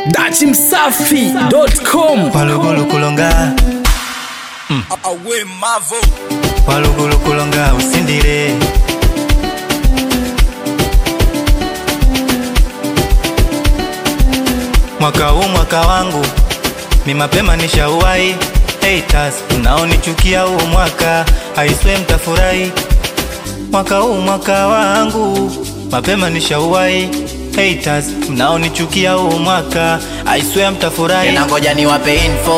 dachimsafi.com walugulu kulonga awe mavo walugulu kulonga usindile mwaka huu mwaka wangu ni mapema nishauwai haters unaonichukia huu mwaka aiswe mtafurahi mwaka huu mwaka wangu mapema nishauwai haters mnaonichukia huu mwaka aiswe mtafurahi tena ngoja niwape info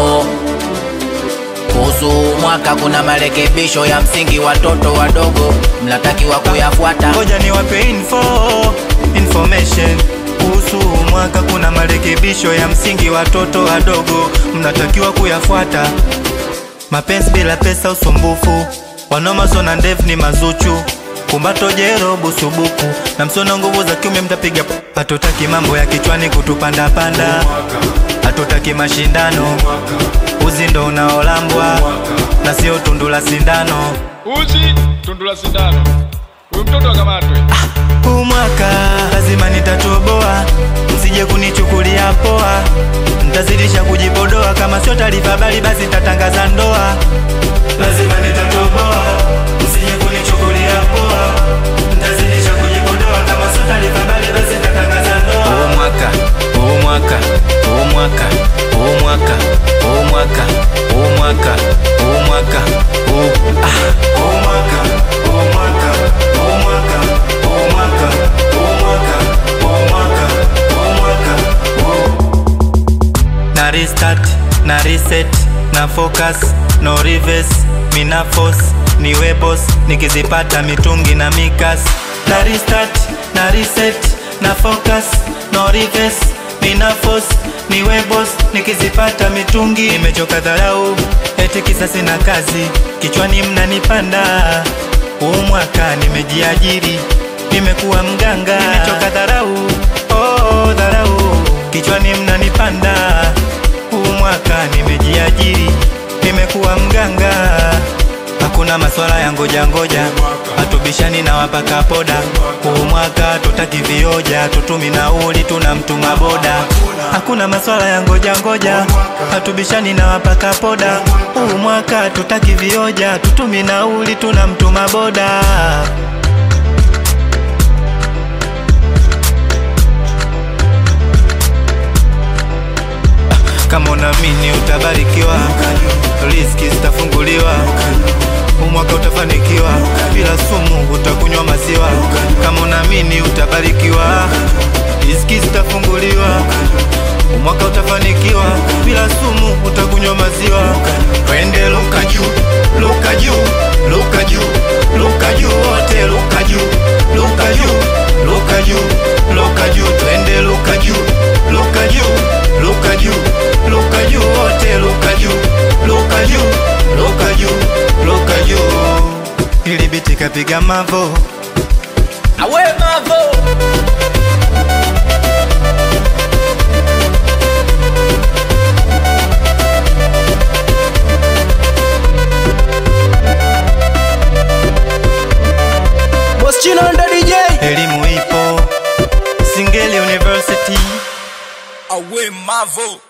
kuhusu mwaka kuna marekebisho ya msingi watoto wadogo mnatakiwa kuyafuata ngoja niwape info information kuhusu huu mwaka kuna marekebisho ya msingi watoto wadogo mnatakiwa kuyafuata mapenzi bila pesa usumbufu wanomaso na ndevu ni mazuchu kumbato jero busubuku na msono nguvu za kiume mtapiga p- hatutaki mambo ya kichwani kutupandapanda hatutaki mashindano uzi ndo unaolambwa na sio tundu la sindano uzi tundu la sindano huyu mtoto akamatwe huu mwaka lazima nitatoboa, msije kunichukulia poa, nitazidisha kujipodoa, kama sio taarifa bali basi tatangaza ndoa. Lazima nitatoboa, msije kunichukulia poa, nitazidisha kujipodoa, kama sio taarifa bali basi tatangaza ndoa. Huu mwaka, huu mwaka, huu mwaka, huu mwaka, huu mwaka, huu mwaka, huu mwaka, huu ah, huu mwaka, huu mwaka, huu mwaka, huu mwaka, huu mwaka, huu mwaka, huu mwaka, huu na restart na reset na focus no reverse mina force niwe boss nikizipata mitungi na mikas na restart na reset na focus no reverse mina force niwe boss nikizipata mitungi nimechoka dharau eti kisa sina kazi kichwani mnanipanda huu mwaka nimejiajiri nimekuwa mganga nimechoka dharau oh, dharau kichwani mnanipanda huu mwaka nimejiajiri nimekuwa mganga hakuna maswala ya ngoja ngoja hatubishani na wapaka poda huu mwaka tutaki vioja tutumi nauli tuna mtuma boda hakuna maswala ya ngoja ngoja hatubishani na wapaka poda huu mwaka tutaki vioja tutumi nauli tuna mtuma boda kama unaamini utabarikiwa riski zitafunguliwa umwaka utafanikiwa bila sumu utakunywa maziwa kama unaamini utabarikiwa riski zitafunguliwa umwaka utafanikiwa bila sumu utakunywa maziwa twende luka juu luka juu luka juu luka juu wote luka juu luka juu luka juu luka juu twende luka juu luka juu luka juu luka juu wote luka juu luka juu luka juu luka juu ili biti kapiga mavo awe mavo Moschino ndo DJ elimu ipo singeli university awe mavo